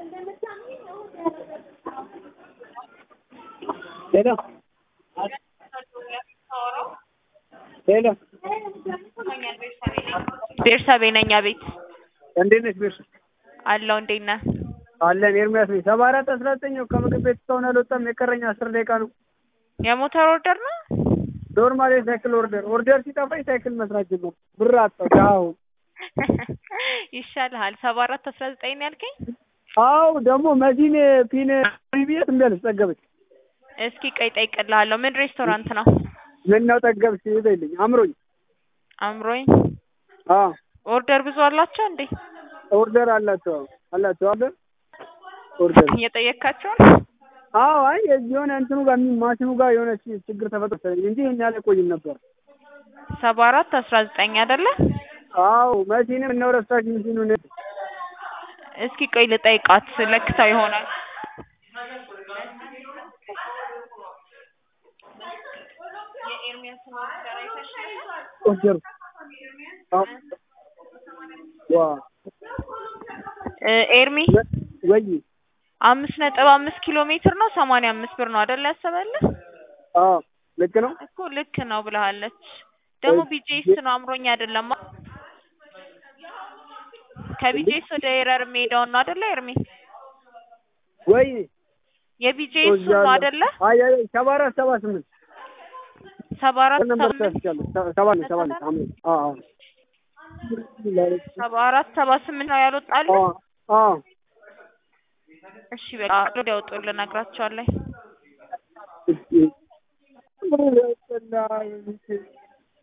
ሄሎ ሄሎ ቤርሳቤ ነኝ። አቤት እንዴት ነሽ ቤርሳ? አለው። እንዴት ነህ? አለን ኤርሚያስ ነኝ። ሰባ አራት አስራ ዘጠኝ ነው ከምግብ ቤት እስካሁን አልወጣም። የቀረኝ አስር ደቂቃ ነው። የሞተር ኦርደር ነው። ኖርማል የሳይክል ኦርደር ኦርደር ሲጠፋኝ ሳይክል መስራት ጀመርኩ። ብር አጣሁ። ዳሁ ይሻልሃል። ሰባ አራት አስራ ዘጠኝ ነው ያልከኝ። አው ደግሞ መዲን ፒን ቢቢኤት እንዳለች ጠገበች። እስኪ ቀይ ጠይቅልሃለሁ። ምን ሬስቶራንት ነው? ምን ነው ጠገብሽ ይበልኝ አምሮኝ። አምሮኝ። አዎ ኦርደር ብዙ አላቸው እንዴ? ኦርደር አላቸው አላቸው አለ ኦርደር እየጠየካቸው ነው? አዎ አይ የሆነ እንትኑ ጋር ማሽኑ ጋር የሆነ ችግር ተፈጥሮ እንጂ ይሄን ያህል አይቆይም ነበር። ሰባ አራት አስራ ዘጠኝ አይደለ? አዎ መሲንም እነው ረሳሽ ሚሲኑን እስኪ ቆይ ልጠይቃት። ለክታው ይሆናል። ኦርደር ዋ እ ኤርሚ ወይ አምስት ነጥብ አምስት ኪሎ ሜትር ነው ሰማንያ አምስት ብር ነው አይደል ያሰበልህ? አዎ ልክ ነው እኮ ልክ ነው ብለሃለች። ደግሞ ቢጄስ ነው አምሮኝ አይደለም። ከቢጄስ ወደ ኤረር የሚሄደውን ነው አይደለ ኤርሚ? ወይ የቢጄስ ነው አይደለ? አይ አይ ሰባ አራት ሰባ ስምንት ሰባ አራት ነበር ሰባ ስምንት ተስቻለሁ ሰባ ነው ሰባ ነው አምሮ አዎ አዎ ሰባ አራት ሰባ ስምንት ነው ያልወጣል። አዎ አዎ እሺ በቃ ወደ ያወጡልን እነግራቸዋለሁ። እሺ